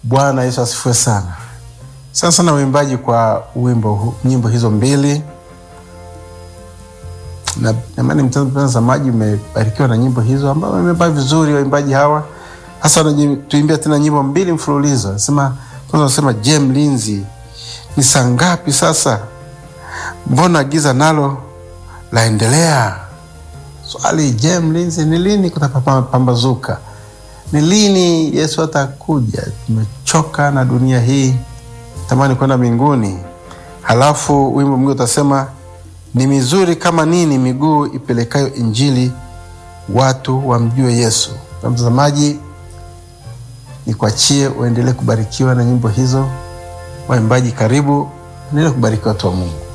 Bwana Yesu asifiwe sana. Sana sana uimbaji kwa wimbo hu- nyimbo hizo mbili na namani mtazamaji umebarikiwa na nyimbo hizo ambao wameimba vizuri waimbaji hawa hasa wanatuimbia tena nyimbo mbili mfululizo nasema kwanza wanasema je mlinzi ni saa ngapi sasa mbona giza nalo laendelea swali je mlinzi ni lini kutapambazuka ni lini yesu atakuja tumechoka na dunia hii tamani kwenda mbinguni halafu wimbo mwingine utasema ni mizuri kama nini miguu ipelekayo injili watu wamjue yesu na mtazamaji nikuachie uendelee kubarikiwa na nyimbo hizo waimbaji karibu endelee kubariki watu wa mungu